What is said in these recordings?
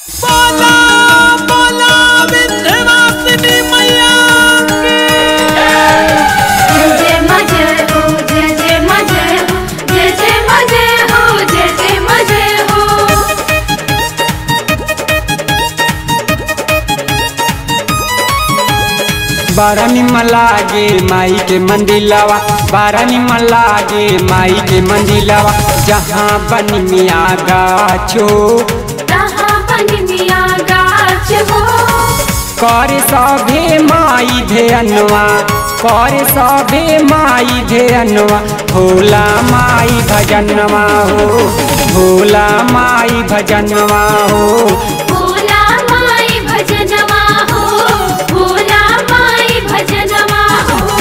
बोला बोला विंध्यवासिनी मैया की जय जय मजे हो जय जय मजे हो जय जय मजे हो जय जय मजे हो बारा निमन लागे माई के मंदिलवा बारा निमन लागे माई के मंदिलवा जहाँ बन मिया गाछो कहाँ बन मिया गाछ हो कर सभे माई धेअनवा कर सभे माई धेअनवा भोला माई भजनवा हो भोला माई भजनवा हो भोला माई भजनवा हो भोला माई भजनवा हो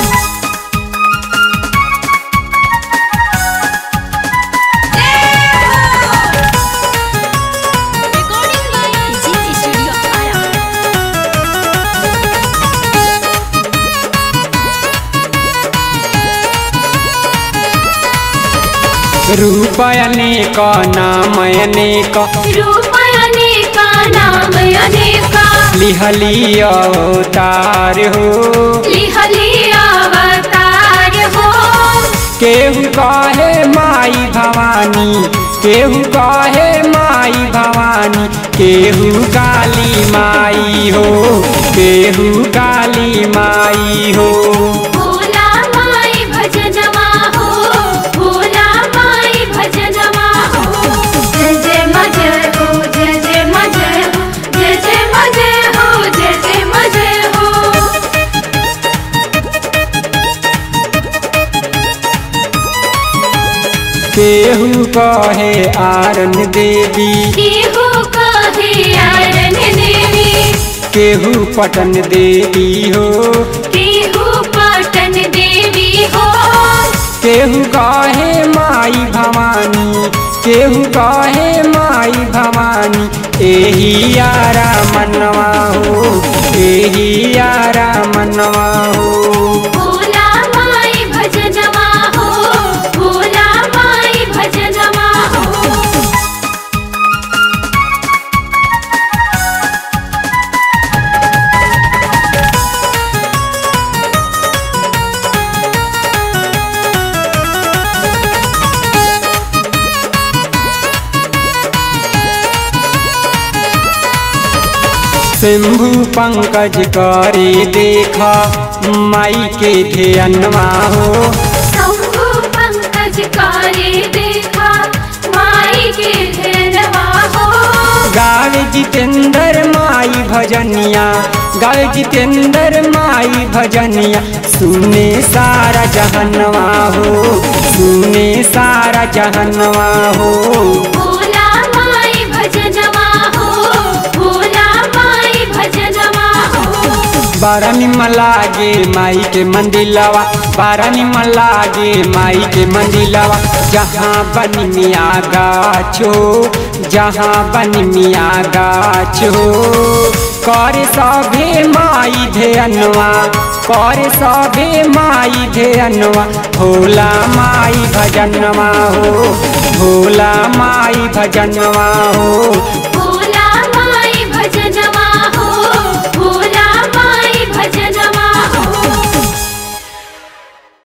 रूप अनेक नाम अनेक रूप अनेका नाम अनेका लिहली अवतार हो लिहली अवतार हो केहू कहे माई भवानी केहू कहे माई भवानी केहू काली माई हो केहू काली माई हो भोला माई भजनवा हो भोला माई भजनवा हो जय जय मजे हो जय जय मजे हो जय जय मजे हो जय जय मजे हो केहू कहे आरन देवी केहू कहे आरन देवी केहू पटन देवी हो केहू पटन देवी हो केहू कहे माई भवानी केहू कहे माई भवानी एही यारा मनवा हो एही यारा मनवा हो भोला माई भजनवा हो भोला माई भजनवा हो शंभु पंकज करे देखा माई के ध्यनवा हो शंभु पंकज करे देखा माई के धेरवा हो गावे जितेंद्र माई भजनिया गावे जितेंद्र माई भजनिया सुने सारा जहनवा हो सुने सारा जहनवा हो भोला माई भजनवा हो भोला माई भजनवा हो बारा निमन लागे माई के मंदिलवा बारा निमन लागे माई के मंदिलवा जहाँ बन मिया गाछो जहाँ बन मिया गाछो कर सभे माई धेअनवा कर सभे माई धेअनवा भोला माई भजनवा हो भोला माई भजनवा हो